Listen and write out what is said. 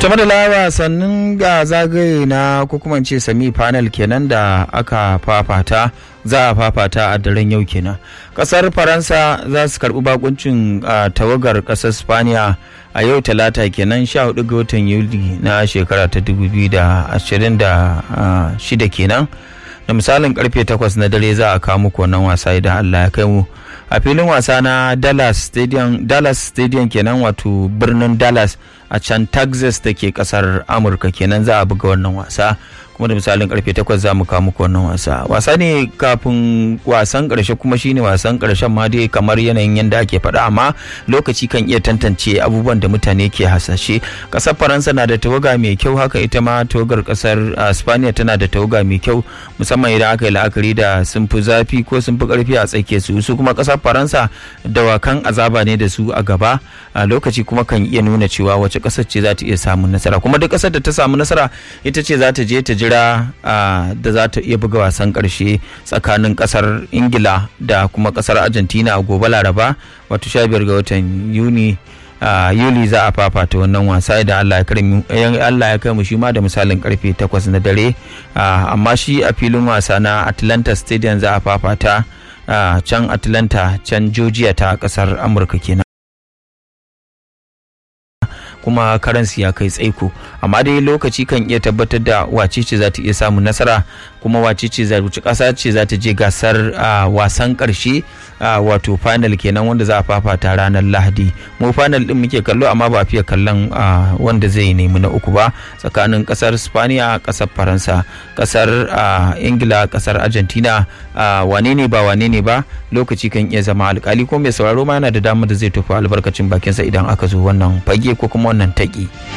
ta madala wasannin ga zagaye na ko kuma ce semi final kenan da aka fafata za a fafata a daren yau kenan kasar faransa za su karbi bakuncin tawagar kasar spaniya a yau talata kenan 14 ga watan yuli na shekara ta 2026 kenan da misalin karfe 8 na dare za a kawo muku wannan wasa idan allah ya kai mu a filin wasa na dallas stadium dallas stadium kenan wato birnin dallas a can texas da ke kasar amurka kenan za a buga wannan wasa kuma da misalin karfe 8 za mu kawo muku wannan wasa wasa ne kafin wasan karshe kuma shine wasan karshen ma dai kamar yanayin yadda ake faɗa amma lokaci kan iya tantance abubuwan da mutane ke hasashe kasar faransa na da tawaga mai kyau haka ita ma tawagar kasar spaniya tana da tawaga mai kyau musamman idan aka yi la'akari da sun fi zafi ko sun fi karfi a tsakiyar su su kuma kasar faransa dawakan azaba ne da su a gaba a lokaci kuma kan iya nuna cewa wace kasar ce za ta iya samun nasara kuma duk kasar da ta samu nasara ita ce za ta je ta jira da za ta iya buga wasan karshe tsakanin kasar ingila da kuma kasar argentina a gobe laraba wato 15 ga watan yuni yuli za a fafata wannan wasa idan Allah ya kai mu shi ma da misalin karfe 8 na dare amma shi a filin wasa na Atlanta Stadium za a fafata can Atlanta can Georgia ta kasar Amurka kenan kuma karansi ya kai tsaiko amma dai lokaci kan iya tabbatar da wace ce za ta iya samun nasara kuma wace ce za wuce kasa ce za ta je gasar wasan karshe wato final kenan wanda za a fafata ranar lahadi mu final din muke kallo amma ba fiye kallon wanda zai nemi na uku ba tsakanin kasar spaniya kasar faransa kasar ingila kasar argentina wane ne ba wane ne ba lokaci kan iya zama alkali ko mai sauraro ma yana da damar da zai tofa albarkacin bakinsa idan aka zo wannan fage ko kuma wannan taƙi.